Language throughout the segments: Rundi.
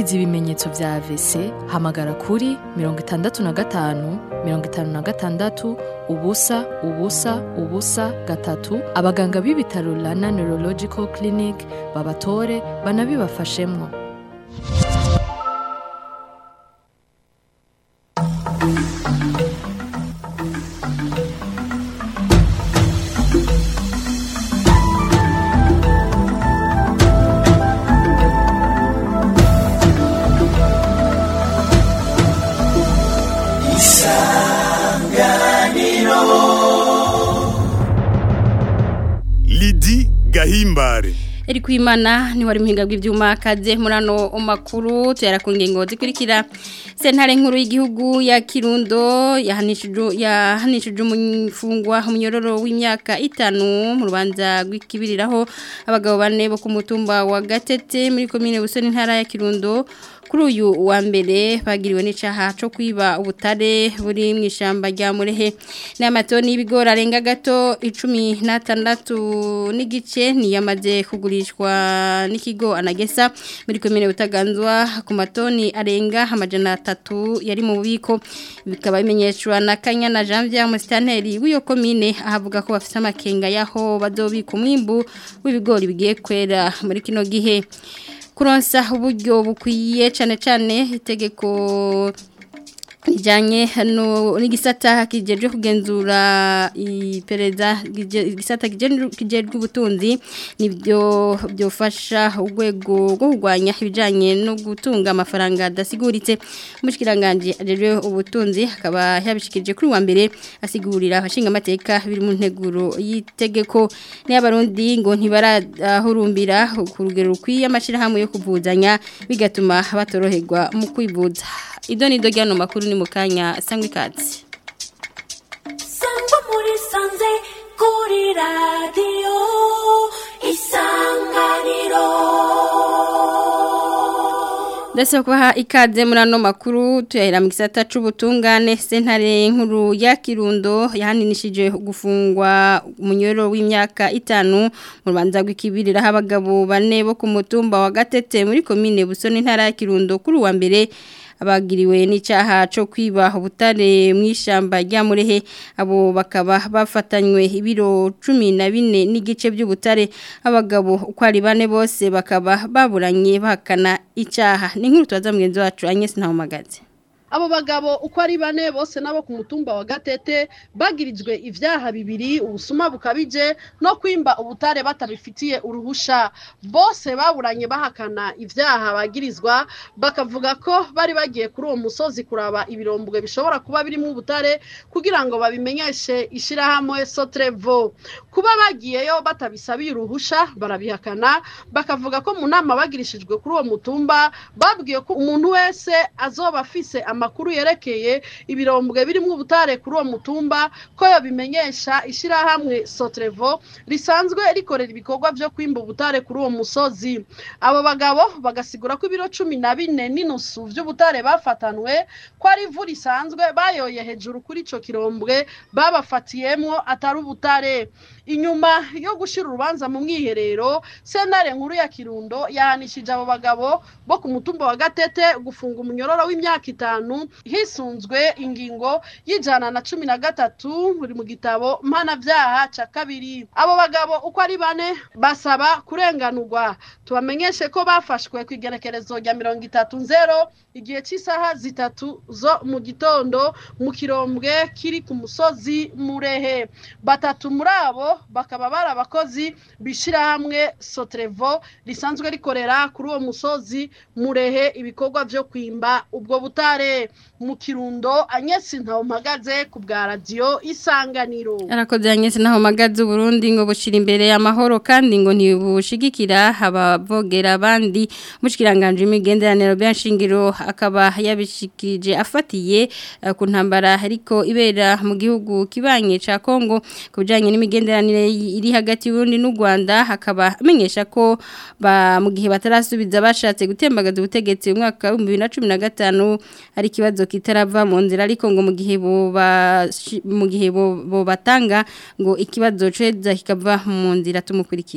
wumvise ibimenyetso vya AVC hamagara kuri mirongo itandatu na gatanu mirongo itanu na gatandatu ubusa ubusa ubusa gatatu abaganga b'ibitaro Rana Neurological Clinic babatore banabibafashemwo Lidi Gahimbare Eri kwimana ni wari muhinga bw'ivyuma kaze murano makuru tuyara ku ngingo zikurikira sentare nkuru y'igihugu ya Kirundo yahanishije yahanishije umufungwa umunyororo w'imyaka itanu mu rubanza rw'ikibiriraho abagabo bane bo ku mutumba wa Gatete muri commune Busoni ntara ya Kirundo kuri uyu wa mbere bagiriwe n'icaha cyo kwiba ubutare buri mu ishamba rya Murehe n'amatoni y'ibigori arenga gato 16 n'igice niyamaze kugurishwa n'ikigo anagesa muri komine butaganzwa ku matoni arenga amajana atatu yari mu bubiko bikaba bimenyeshwa na Kanyana Janvier Mustanteri w'iyo komine ahavuga ko bafite amakenga yaho bazobika umwimbu w'ibigori bigiye kwera muri kino gihe kuronsa uburyo bukwiye cyane cyane itegeko rijyanye hano n'igisata kigejeje kugenzura iperereza igisata kigejeje ubutunzi nibyo byofasha urwego rwo kurwanya ibijyanye no gutunga amafaranga adasiguritse umushyikiranganje ajeje ubutunzi akaba yabishikirije kuri wa mbere asigurira abashinga amateka biri mu nteguro y'itegeko n'abarundi ngo ntibarahurumbira ku rugero rukwiye amashyirahamwe yo kuvuzanya bigatuma batoroherwa mu kwivuza idoni do ryano makuru ni mukanya sangwe katsi sangwa muri sanze kuri radio isanganiro Ndetse kubaha ikaze muri ano makuru tuyahera mu gisata c'ubutungane sentare nkuru ya Kirundo yahaninishije gufungwa umunyoro w'imyaka itanu mu rubanza rw'ikibirira abagabo bane bo ku mutumba wa Gatete muri komine Busoni ntara ya Kirundo kuri wa mbere abagiriwe n'icyaha cyo kwiba ubutare mu ishyamba rya murehe abo bakaba bafatanywe ibiro cumi na bine n'igice by'ubutare abagabo uko ari bane bose bakaba baburanye bahakana icyaha ni nk'uru tubaza mugenzi wacu anyesi ntawumagaze abo bagabo uko ari bane bose nabo ku mutumba wa gatete bagirijwe ivyaha bibiri ubusuma bukabije no kwimba ubutare batabifitiye uruhusha bose baburanye bahakana ivyaha bagirizwa bakavuga ko bari bagiye kuri uwo musozi kuraba ibirombwe bishobora kuba birimo ubutare kugira ngo babimenyeshe ishirahamwe Sotrevo kuba bagiyeyo batabisabiye uruhusha barabihakana bakavuga ko mu nama bagirishijwe kuri uwo mutumba babwiye ko umuntu wese azoba afise amakuru yerekeye ibirombwe birimo ubutare kuri uwo mutumba ko yobimenyesha ishirahamwe Sotrevo risanzwe rikorera ibikorwa vyo kwimba ubutare kuri uwo musozi abo bagabo bagasigura ko ibiro cumi na bine n'inusu vy'ubutare bafatanwe ko ari ivu risanzwe bayoye hejuru kuri ico kirombwe babafatiyemwo atari ubutare inyuma yo gushira urubanza mu mwiherero sentare nkuru ya Kirundo yahanishije abo bagabo bo ku mutumba wa Gatete gufunga umunyororo w'imyaka itanu hisunzwe ingingo y'ijana na cumi na gatatu buri mu gitabo mpanavyaha ca kabiri abo bagabo uko ari bane basaba kurenganurwa tubamenyeshe ko bafashwe ku igerekerezo rya mirongo itatu nzero igihe cy'isaha zitatu zo mu gitondo mu kirombwe kiri ku musozi murehe batatu muri abo bakaba bari abakozi bishirahamwe Sotrevo risanzwe rikorera kuri uwo musozi murehe ibikorwa vyo kwimba ubwo butare mu kirundo anyesi ntawo mpagaze ku bwa radio isanganiro arakoze anyesi ntawo mpagaze Burundi ngo bushira imbere amahoro kandi ngo ntibushigikira abavogera abandi mushikiranganje imigenderaniro byashingiro akaba yabishikije afatiye uh, ku ntambara ariko ibera mu gihugu kibanye ca Kongo kubijanye n'imigenderanire iri hagati y'Urundi n'u Rwanda hakaba amenyesha ko ba mu gihe batarasubiza bashatse gutembagaza ubutegetsi mu mwaka wa 2015 ari kibazo kitarava mu nzira ariko ngo mu gihe bo mu gihe bo batanga ngo ikibazo ceza kikava mu nzira tumukurikire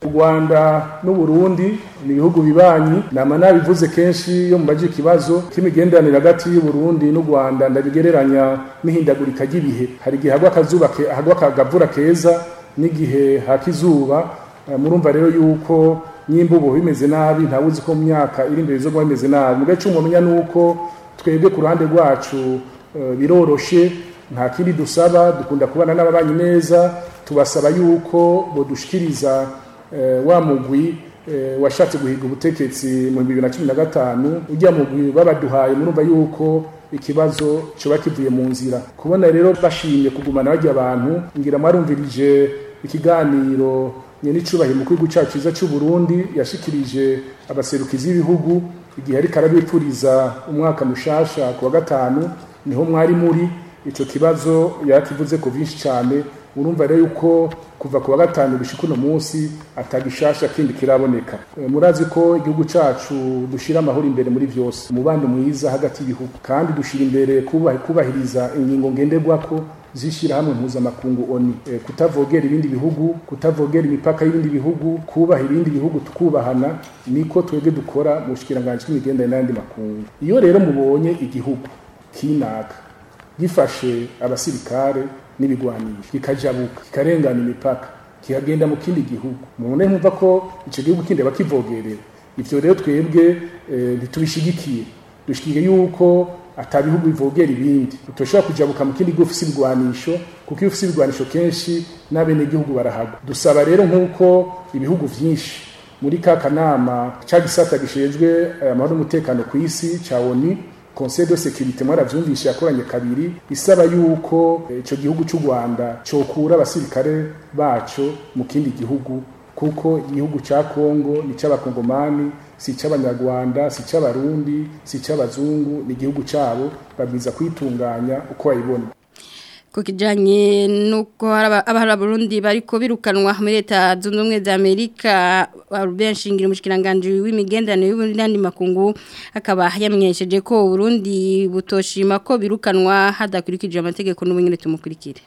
u rwanda n'uburundi ni ibihugu bibanyi nama nabivuze kenshi iyo mubaje ikibazo k'imigenderanire hagati y'uburundi n'u rwanda ndabigereranya n'ihindagurika ry'ibihe hari igihe hagwa akazuba ke- hagwa akagavura keza n'igihe haka izuba Eh, murumva rero yuko nyimba ubu bimeze nabi ntawuzi ko mu myaka iri imbere bizoba bimeze nabi mugace cyo mumenya nuko twebwe ku ruhande rwacu eh, biroroshe nta kindi dusaba dukunda kubana n'ababanyi neza tubasaba yuko bodushikiriza eh, wa mugwi eh, washatse guhiga ubutegetsi mu 2015 ujya mugwi babaduhaye murumva yuko ikibazo coba kivuye mu nzira kubona rero bashimye kugumana bajya abantu ngira mwarumvirije ikiganiro nyene icubahiro mu gihugu cyacu cyiza cy'u Burundi yashikirije abaserukizi b'ibihugu igihe ariko arabipfuriza umwaka mushasha ku wa gatanu niho mwari muri ico kibazo yakivuze ko byinshi cyane urumva rero yuko kuva ku wa gatanu gushika uno munsi atagishasha kindi kiraboneka Eh, murazi ko igihugu cacu dushira amahoro imbere muri vyose umubano mwiza hagati y'ibihugu kandi dushira imbere kubahi- kubahiriza ingingo ngenderwako zishyirahamwe mpuzamakungu oni Eh, kutavogera ibindi bihugu kutavogera imipaka y'ibindi bihugu kubaha ibindi bihugu tukubahana niko twebwe dukora mu bushikiranganji bw'imigenderanire n'ayandi makungu iyo rero mubonye igihugu kinaka gifashe abasirikare n'ibigwanisho kikajabuka kikarengana imipaka kikagenda mu kindi gihugu mubone nkumva ko icyo gihugu kindi bakivogerera ivyo rero twebwe eh, ntitubishigikiye dushigikiye yuko ata bihugu bivogera ibindi utoshobora kujabuka mu kindi gihugu ufise ibigwanisho kuko iyo ufise ibigwanisho kenshi n'abenegihugu barahagwa dusaba rero nk'uko ibihugu vyinshi muri ka kanama ca gisata gishejwe eh, amahoro n'umutekano ku isi ca ONU Conseil de sécurité mwaravyumvishe yakoranye kabiri isaba yuko eh, ico gihugu cy'u Rwanda cokura abasirikare baco mu kindi gihugu kuko igihugu ca Kongo ni c'abakongomani si c'abanyarwanda si c'abarundi si c'abazungu ni igihugu cabo babwiza kwitunganya uko bayibona ku kijyanye n'uko abahara Burundi bariko birukanwa muri leta zunze ubumwe za amerika benshi ngira umushikiranganji w'imigenderanire y'ubundi makungu akaba yamenyesheje ko Burundi butoshima ko birukanwa hadakurikije amategeko n'ubunyine tumukurikire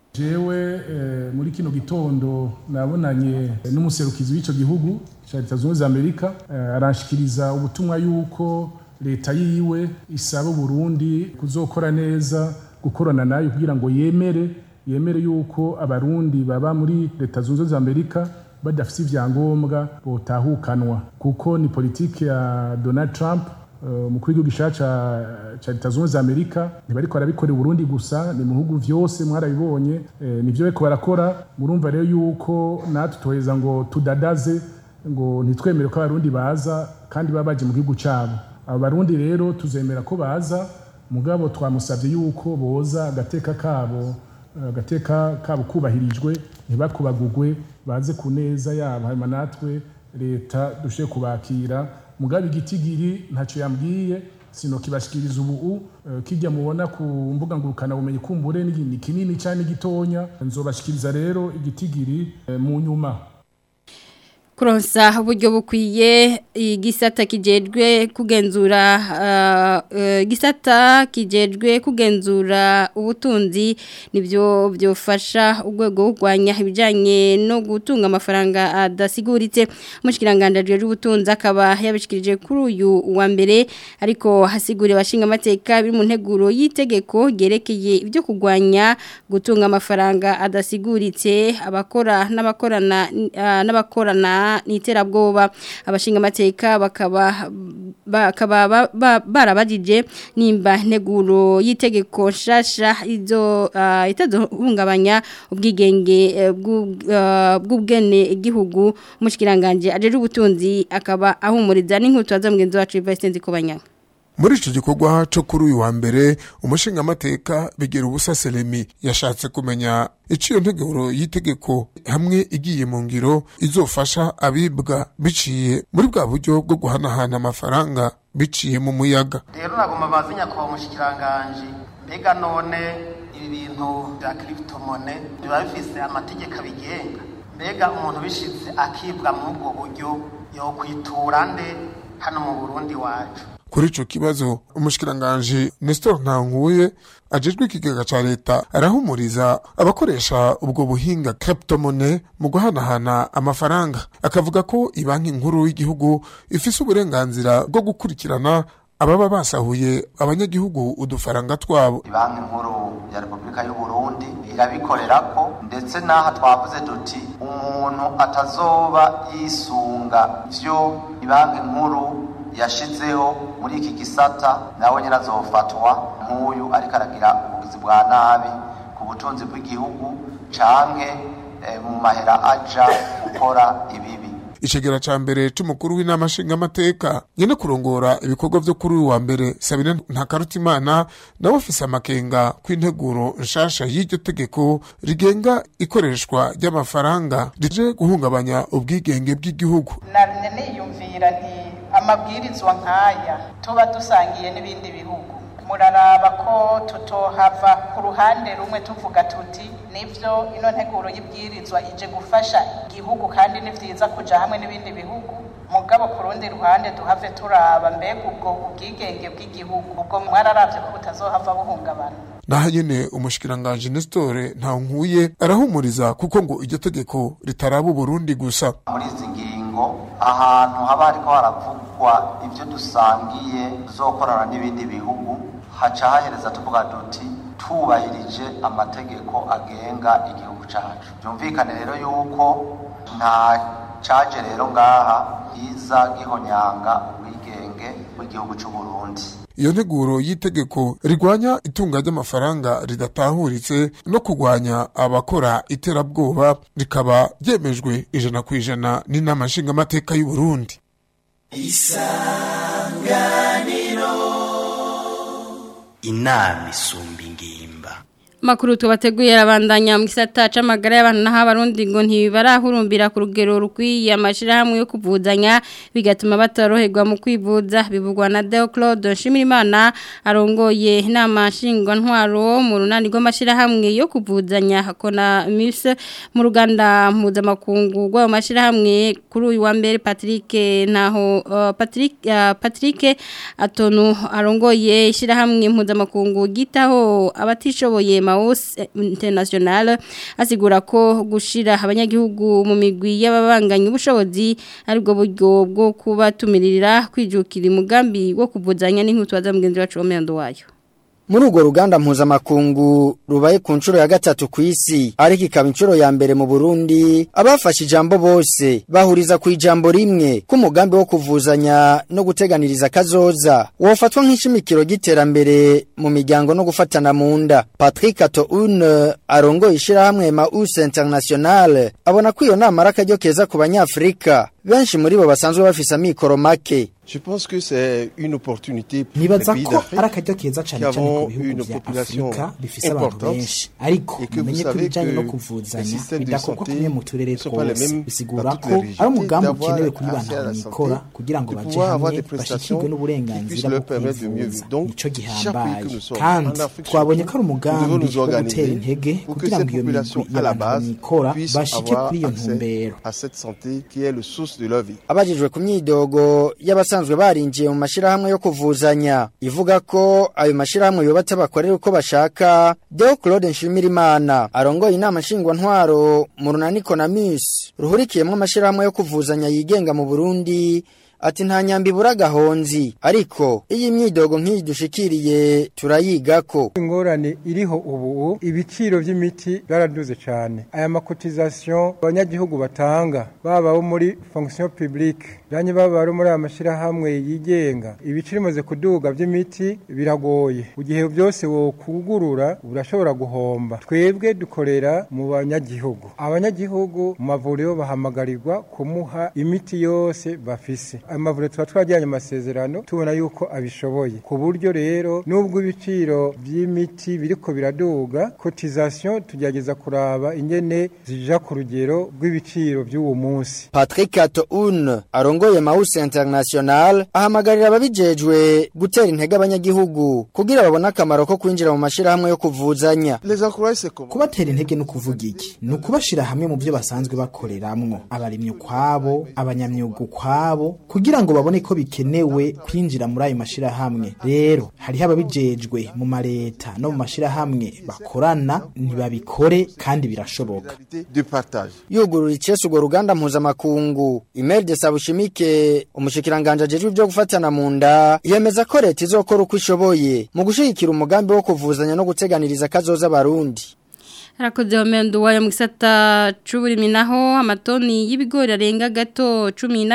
jewe muri kino gitondo nabonanye n'umuserukizi w'icyo gihugu cya leta zunze ubumwe za amerika aranshikiriza ubutumwa yuko leta yiwe isaba Burundi kuzokora neza gukorana nayo kugira ngo yemere yemere yuko abarundi baba muri leta zunze ubumwe za amerika badafite ibyangombwa botahukanwa kuko ni politiki ya donald trump umukuru w'igihugu gishaca cya leta zunze ubumwe za amerika ntibariko barabikora Burundi gusa ni mu bihugu vyose mwarabibonye nivyo bariko barakora murumva rero yuko natwe tuheza ngo tudadaze ngo ntitwemere ko abarundi baza kandi baba baje mu gihugu cabo abo barundi rero tuzemera ko baza mugabo twamusabye yuko boza agateka kabo agateka kabo kubahirijwe ntibakubagugwe baze ku neza yabo hanyuma natwe leta dushe kubakira mugabe igitigiri ntacyo yambwiye sino kibashikiriza ubu kijya mubona ku mbuga ngurukana bumenyi kumbure ni kinini cyane gitonya nzobashikiriza rero igitigiri mu nyuma kuronsa uburyo bukwiye igisata kijejwe kugenzura igisata kijejwe kugenzura ubutunzi nibyo byofasha urwego rwo kurwanya ibijyanye no gutunga amafaranga adasiguritse umushyikiranganji w'ubutunzi akaba yabishikirije kuri uyu wa mbere ariko hasiguriye abashinga amateka biri mu nteguro y'itegeko ryerekeye ibyo kurwanya gutunga amafaranga adasiguritse abakora n'abakorana n'abakorana n'iterabwoba abashinga amateka bakaba bakaba barabajije nimba nteguro y'itegeko nshasha izo itazohungabanya ubwigenge bw'ubwene igihugu umushikiranganje ajeje ubutunzi akaba ahumuriza n'inkutu za mugenzi wacu Vincent Kobanyanga muri icyo gikorwa cyo kuri uyu wa mbere umushingamateka bigera ubusa selemi yashatse kumenya icyo iyo nteguro y'itegeko hamwe igiye mu ngiro izofasha abibwa biciye muri bwa buryo bwo guhanahana amafaranga biciye mu muyaga rero nagomba bazi nyakubahwa umushikiranganji mbega none ibi bintu bya kiripitomone biba bifise amategeko abigenga mbega umuntu bishyitse akibwa muri ubwo buryo yo kwitura nde hano mu burundi wacu kuri ico kibazo umushikiranganje Nestor Ntankuye ajejwe ikigega ca leta arahumuriza abakoresha ubwo buhinga cryptomone mu guhanahana amafaranga akavuga ko ibanki nkuru y'igihugu ifise uburenganzira bwo gukurikirana ababa basahuye abanyagihugu udufaranga twabo banki nkuru ya repubulika y'u burundi irabikorera ko ndetse n'aha twavuze duti umuntu atazoba yisunga vyo banki nkuru yashizeho muri iki gisata nawe nyine azofatwa nk'uyu ariko aragira ubugizi bwa nabi ku butunzi bw'igihugu canke eh, mu mahera aja gukora ibibi icegera ca mbere c'umukuru w'inama nshingamateka nyene kurongora ibikorwa vyo kuri uyu wa mbere sabine ntakarutimana nawe afise amakenga kw'integuro nshasha y'iryo tegeko rigenga ikoreshwa ry'amafaranga rije guhungabanya ubwigenge bw'igihugu narine niyumvira nti amabwirizwa nk'aya tuba dusangiye n'ibindi bihugu muraraba ko tutohava ku ruhande rumwe tuvuga tuti nivyo ino nteguro y'ibwirizwa ije gufasha igihugu kandi ni vyiza kuja hamwe n'ibindi bihugu mugabo ku rundi ruhande duhave turaba mbega ubwo ubwigenge bw'igihugu ubwo mwararavye ko butazohava buhungabana naho nyene umushikiranganje Nestor Ntankuye arahumuriza kuko ngo iryo tegeko ritaraba Burundi gusa muri izi ngingo ahantu haba hariko haravugwa ivyo dusangiye tuzokorana n'ibindi bihugu haca hahereza tuvuga duti tubahirije amategeko agenga igihugu cacu byumvikane rero yuko nta caje rero ngaha iza gihonyanga ubwigenge bw'igihugu c'u Burundi iyo nteguro y'itegeko rigwanya itunga ry'amafaranga ridatahuritse no kurwanya abakora iterabwoba rikaba ryemejwe ijana ku ijana n'inama nshingamateka y'u Burundi inama isumba ingimba Makuru tubateguye arabandanya mu gisata c'amagara y'abantu naho abarundi ngo ntibarahurumbira ku rugero rukwiye amashirahamwe yo kuvuzanya bigatuma batoroherwa mu kwivuza bivugwa na Deo Claude Nshimirimana arongoye inama nshingwa ntwaro mu runani rw'amashirahamwe yo kuvuzanya hakona MIS mu ruganda mpuzamakungu rw'ayo mashirahamwe kuri uyu wa mbere Patrick naho uh, Patrick uh, Patrick Atonu arongoye ishirahamwe mpuzamakungu gitaho abatishoboye Maus International asigura ko gushira abanyagihugu mu migwi y'ababanganye ubushobozi aribwo buryo bwo kubatumirira kwijukira umugambi wo kuvuzanya n'inkutwaza mugenzi wacu w'amendo wayo muri urwo ruganda mpuzamakungu rubaye ku nshuro ya gatatu ku isi ariko ikaba inshuro ya mbere mu burundi abafashe ijambo bose bahuriza ku ijambo rimwe k'umugambi wo kuvuzanya no guteganiriza kazoza wofatwa nk'ishimikiro ry'iterambere mu miryango no gufatana mu nda patrick atoune arongoye ishyirahamwe maus international abona ko iyo nama ari akaryo keza ku banyafurika benshi muri bo basanzwe bafise amikoro make Je pense que c'est une opportunité pour nibaza les pays ko d'Afrique ari akaryo keza qui cyane cyane ku avons bihugu une vya population afurika bifise abantu importante benshi ariko et que vous mumenye ko savez ibijanye no que les kuvuzanya systèmes de bidakorwa santé kumwe mu turere ne sont pas les twose mêmes bisigura dans toutes ko les ari régions, umugambi d'avoir ukenewe kuri accès à bantu la mikora santé, kugira ngo de baje pouvoir avoir hamwe des prestations bashikirwe n'uburenganzira qui bwo puissent leur permettre de mieux kwivuza vivre. Donc, nico chaque pays gihambaye que nous sommes, kandi en Afrique twabonye surtout, ko ari nous devons umugambi nous wo organiser gutera intege pour que kugira cette ngo iyo population migwi à la y'abantu base mikora puisse bashike avoir kuri iyo accès ntumbero à cette santé qui est le source de leur vie. abajijwe ku myidogo y'abasanzwe barinjiye mu mashirahamwe yo kuvuzanya ivuga ko ayo mashirahamwe yubatse bakorera uko bashaka Deo Claude Nshimirimana arongoye inama nshingwantwaro mu runaniko na Miss ruhurikiyemo amashirahamwe yo kuvuzanya yigenga mu Burundi ati nta nyambi ibura gahonzi ariko iyi myidogo nk'iyi dushikiriye turayigako ingorane iriho ubu ibiciro by'imiti byaraduze cyane aya makotizasiyo abanyagihugu batanga baba abo muri fonction publique byanyu baba ari muri aya mashyirahamwe yigenga ibiciro bimaze kuduga by'imiti biragoye mu gihe byose wokugurura urashobora guhomba twebwe dukorera mu banyagihugu abanyagihugu mu mavuriro bahamagarirwa kumuha imiti yose bafise ayo mavuriro tuba twajyanye amasezerano tubona yuko abishoboye ku buryo rero nubwo ibiciro by'imiti biriko biraduga cotisation tugerageza kuraba ingene zija ku rugero rw'ibiciro by'uwo munsi Patrick Atoun arongoye Maus International ahamagarira ababijejwe gutera intege abanyagihugu kugira babone akamaro ko kwinjira mu mashirahamwe yo kuvuzanya Les encourager c'est comment kubatera intege no kuvuga iki ni ukubashira hamwe mu byo basanzwe bakoreramwo abarimyi ukwabo abanyamyuga ukwabo kugira kugira ngo babone ko bikenewe kwinjira muri ayo mashirahamwe rero hariho ababijejwe mu mareta no mu mashirahamwe bakorana ntibabikore kandi birashoboka du partage. yugurura icese urwo ruganda mpuzamakungu Imelda Sabushimike umushikiranganje ajejwe ibyo gufatana mu nda yemeza ko leta izokora uko ishoboye mu gushigikira umugambi wo kuvuzanya no guteganiriza kazoza abarundi Harakoze wamendu wayo mu gisata c'uburimi naho amatoni y'ibigori arenga gato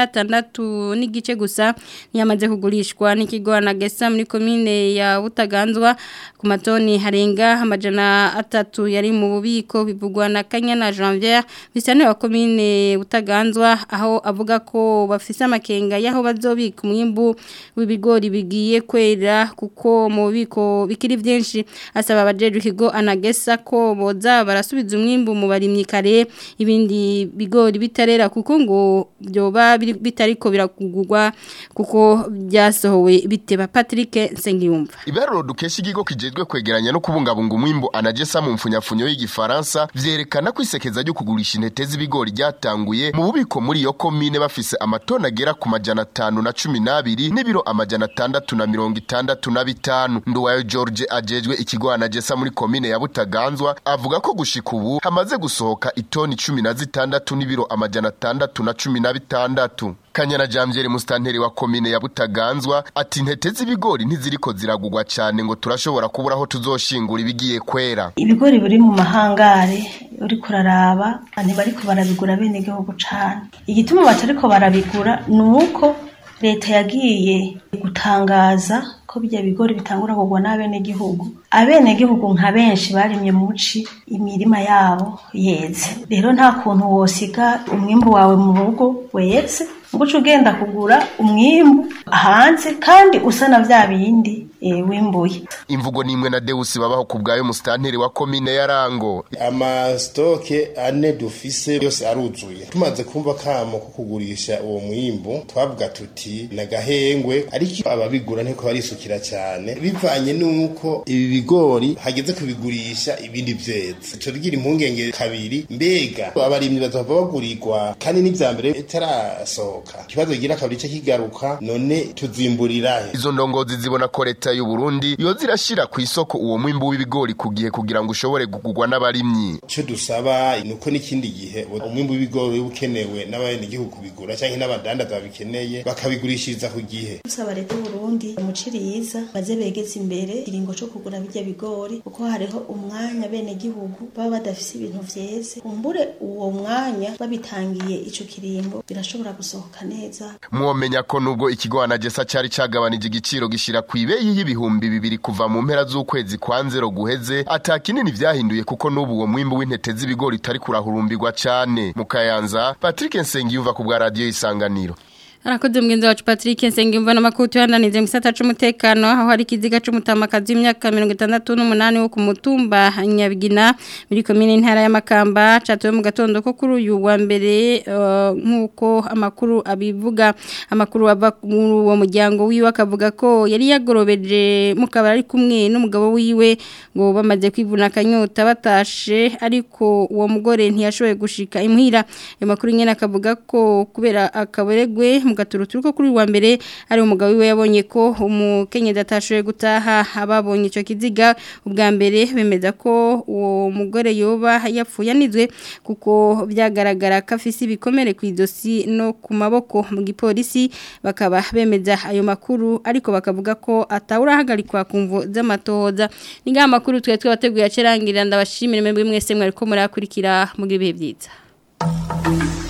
16 n'igice gusa niyamaze kugurishwa n'ikigo Anagesa muri commune ya Butaganzwa ku matoni harenga amajana atatu yari mu bubiko bivugwa na Kanyana Janvier bisane wa commune Butaganzwa aho avuga ko bafise amakenga yaho bazobika umwimbu w'ibigori bigiye kwera kuko mu bubiko bikiri byinshi asaba abajeje ikigo Anagesa ko boza barasubiza umwimbu mu barimyi kare ibindi bigori bitarera kuko ngo byoba biri- bitariko birakugurwa kuko byasohowe biteba Patrick Nsengiyumva Ibaruro dukesha ikigo kijejwe kwegeranya no kubungabunga umwimbo anagesa mu mfunyafunyo y'igifaransa vyerekana ko isekeza ryo kugurisha intete z'ibigori ryatanguye mu bubiko muri iyo komine bafise amatoni agera ku majana atanu na cumi n'abiri n'ibiro amajana atandatu na mirongo itandatu na bitanu nduwayo George ajejwe ikigo anagesa muri komine ya Butaganzwa avuga ko gushika ubu hamaze gusohoka itoni cumi na zitandatu n'ibiro amajana atandatu na cumi na bitandatu Kanyana Jamjeri mustanteri wa komine ya Butaganzwa ati intete z'ibigori ntiziriko ziragugwa cyane ngo turashobora kubura aho tuzoshingura ibigiye kwera ibigori biri mu mahangare uri kuraraba ntibariko barabigura bene igihugu cane igituma batariko barabigura ni uko leta yagiye gutangaza ko bijya bigori bitangura kugwa n'abenegihugu abenegihugu nka benshi barimye muci imirima yabo yeze rero nta kuntu wosiga umwimbu wawe mu rugo weze ngo uce ugenda kugura umwimbu hanze kandi usa na vya bindi eh, wimbuye imvugo nimwe na Deus babaho ku bwayo mustanteri wa komine ya Rango amasitoke ane dufise yose aruzuye tumaze kumva kamo ko kugurisha uwo mwimbu twavuga tuti nagahengwe ariko ababigura ntiko barisukira cyane bivanye nuko ibi bigori hageze kubigurisha ibindi vyeze tugira impungenge kabiri mbega abarimyi bazava bagurirwa kandi n'ivya mbere bitarasohoka ikibazo kigira kabiri cyo kigaruka none tuzimburira he izo ndongozi zibona ko leta y'u Burundi yo zirashira ku isoko uwo mwimbu w'ibigori ku gihe kugira ngo ushobore gugurwa n'abarimyi icyo dusaba ni uko n'ikindi gihe umwimbu w'ibigori uba ukenewe n'abenegihugu kubigura cyangwa n'abadandaza babikeneye bakabigurishiriza ku gihe dusaba leta y'uburundi umuciriyiza baze begeze imbere ikiringo co kugura birya bigori kuko hariho umwanya bene gihugu baba badafise ibintu vyeze umbure uwo mwanya babitangiye ico kiringo birashobora gusohoka neza mwomenya ko nubwo ikigo anagesa cyari cagabanije igiciro gishira ku ibeyi y'ibihumbi bibiri kuva mu mpera z'ukwezi kwa nzero guheze ata kinini vyahinduye kuko n'ubu uwo mwimbu w'intete z'ibigori utari kurahurumbirwa cane mu kayanza Patrick Nsengiyumva ku bwa radio isanganiro Arakoze mgenzi wacu Patrick Nsengimva n'amakutu yananize mu gisata c'umutekano aho hari kiziga c'umutamakazi w'imyaka 68 wo ku mutumba Nyabigina muri commune ntara ya Makamba catuwe mu gatondo ko kuri uyu wa mbere uh, nkuko amakuru abivuga amakuru ava muri uwo muryango wiwe akavuga ko yari yagorobeje mu kabari ari kumwe n'umugabo wiwe ngo bamaze kwivuna akanyota batashe ariko uwo mugore ntiyashoboye gushika imuhira ayo makuru nyene akavuga ko kubera akaboregwe mu gaturuturu ko kuri wa mbere ari umugabo wiwe yabonye ko umukenyezi atashoboye gutaha ababonye ico kiziga ubwa mbere bemeza ko uwo mugore yoba yapfuye anizwe kuko byagaragara ko afise ibikomere ku idosi no ku maboko mu gipolisi bakaba bemeza ayo makuru ariko bakavuga ko atawurahagarikwa ku mvu z'amatohoza ni ngaha makuru twe twabateguye acerangirira ndabashimire mwebwe mwese mwariko murakurikira mu gihe byiza